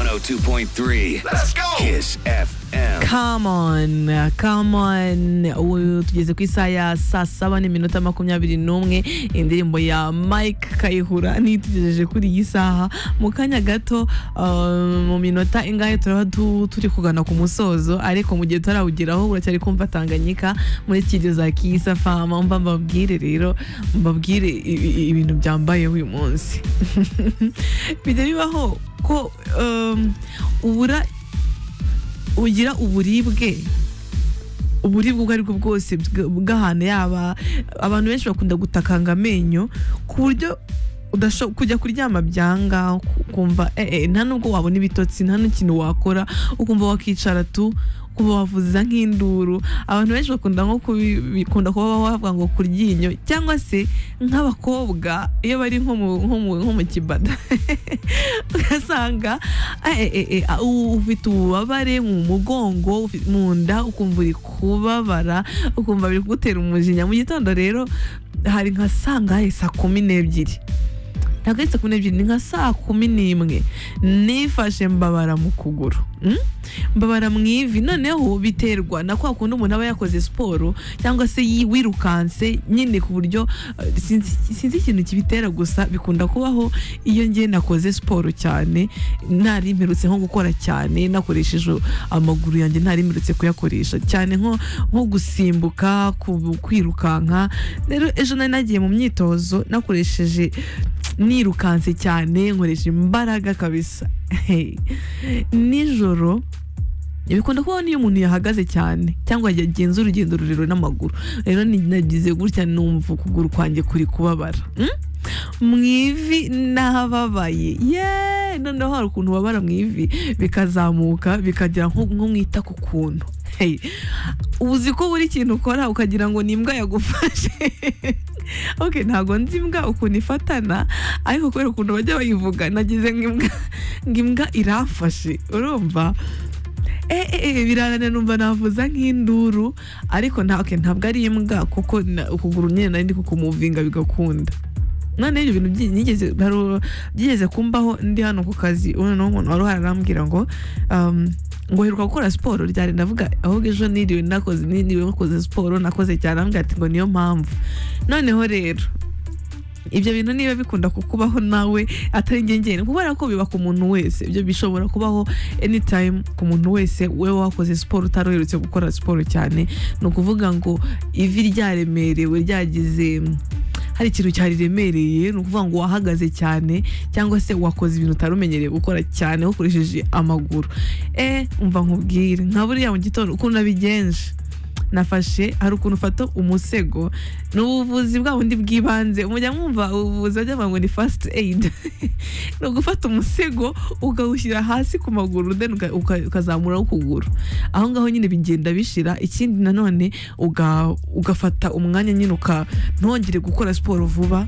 102.3. Let's go. Kiss FM. Come on, come on. Ubu tugeze ku isaha ya saa saba n'iminota makumyabiri n'umwe indirimbo ya Mike Kayihura nitugejeje kuri iyi saha mu kanya gato uh, mu minota ingahe turaba du- turi kugana ku musozo ariko mu gihe tarawugeraho uracyari kumva Tanganyika muri kigeza kiyisa fama mba mbabwire rero mbabwire i- i- ibintu byambaye uyu munsi bijya bibaho ko um, ubura ugira uburibwe uburibwe ubwo aribwo bwose bw- bw'ahantu yaba abantu benshi bakunda gutakanga amenyo ku buryo udasho- kujya kuryama byanga ku- ukumva eh, eh, nta nubwo wabona ibitotsi nta n'ikintu wakora ukumva wakicara tu ukumva wavuza nk'induru abantu benshi bakunda nko kubi- bikunda kuba bavuga ngo kuryinyo cyangwa se nk'abakobwa iyo bari nko mu- nko mu- nko mu kibada ugasanga eh, eh, eh, ah, u- ufite ububabare mu mugongo ufi- mu nda ukumva uri kubabara ukumva biri kugutera umujinya mu gitondo rero hari nka saa ngahe saa kumi n'ebyiri ntabwo ari saa kumi n'ebyiri ni nka saa kumi n'imwe nifashe mbabara mu kuguru mm? mbabara mu ivi noneho biterwa na kwa kundi umuntu aba yakoze siporo cyangwa se yi- wirukanse nyine ku buryo eh, sinzi sinzi ikintu kibitera gusa bikunda kubaho iyo ngiye nakoze siporo cyane ntarimperutse nko gukora cyane nakoresheje amaguru yanjye ntarimperutse kuyakoresha cyane nko nko gusimbuka ku- kwirukanka rero ejo nari nagiye mu myitozo nakoresheje nirukanse cyane nkoresha imbaraga kabisa Hey. nijoro bikunda kubaho n'iyo umuntu yahagaze cyane cyangwa yagenza urugendo rurerure n'amaguru rero ni- nagize gutya numva ukuguru kwanjye kuri kubabara Mm? mu ivi n'ahababaye yeee noneho hari ukuntu babara mu ivi bikazamuka bikagira nko nko mu itako ukuntu Hey. ubu uzi ko buri kintu ukora ukagira ngo ni imbwa yagufashe okay ntabwo nzi imbwa ukuntu ifatana ariko kubera ukuntu bajya bayivuga nagize ngo imbwa ngo imbwa iramfashe urumva Eh, eh, eh, birananira numva navuza nk'induru ariko nta okay, ntabwo ari imbwa kuko na- ukuguru nyine nari ndi kukumuvinga bigakunda none ibyo bintu byi- nigeze- haru- byigeze kumbaho ndi hano ku kazi noneho umuntu wari uhararambwira ngo um, ngo heruka gukora siporo ryari ndavuga ahubwo ejo niriwe nakoze niriwe nakoze siporo nakoze cyane arambwira ati ngo niyo mpamvu noneho rero ibyo bintu niba bikunda kukubaho nawe atari ngengeni kubera ko biba ku muntu wese ibyo bishobora kubaho anytime ku muntu wese we wakoze siporo utari uherutse gukora siporo cyane ni ukuvuga ngo ivi ryaremerewe ryagize hari ikintu cyariremereye ni ukuvuga ngo wahagaze cyane cyangwa se wakoze ibintu utari umenyereye gukora cyane ukoresheje amaguru eh umva nkubwire nka buriya mu gitondo ukuntu nabigenje nafashe hari ukuntu ufata umusego ni ubuvuzi bwa bundi bw'ibanze mujya mwumva ubuvuzi bajya bavuga ngo ni fasiti eyidi ni ugufata umusego ukawushyira hasi ku maguru then uka- uka- ukazamura ukuguru aho ngaho nyine bigenda bishira ikindi nanone uga- ugafata umwanya nyine uka ntongere gukora siporo vuba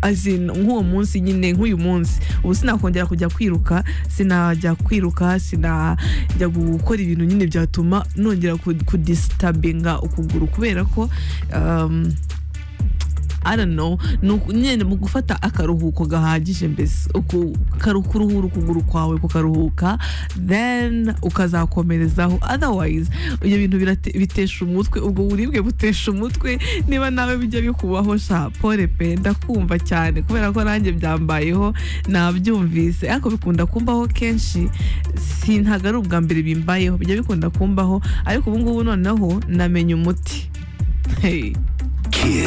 azi nk'uwo munsi nyine nk'uyu munsi ubu sinakongera kujya kwiruka sinajya kwiruka sinajya gukora ibintu nyine byatuma nongera ku- kudisitabinga ukuguru kubera ko um, I don't know ni uku- nyine mu gufata akaruhuko gahagije mbese uku- karu- kuruhura ukuguru kwawe kukaruhuka then ukazakomerezaho otherwise ibyo bintu birate- bitesha umutwe ubwo buribwe butesha umutwe niba nawe bijya bikubaho sha pole pe ndakumva cyane kubera ko nanjye byambayeho nabyumvise ariko bikunda kumbaho kenshi si ntabwo ari ubwa mbere bimbayeho bijya bikunda kumbaho ariko ubu ngubu noneho namenye umuti Hey.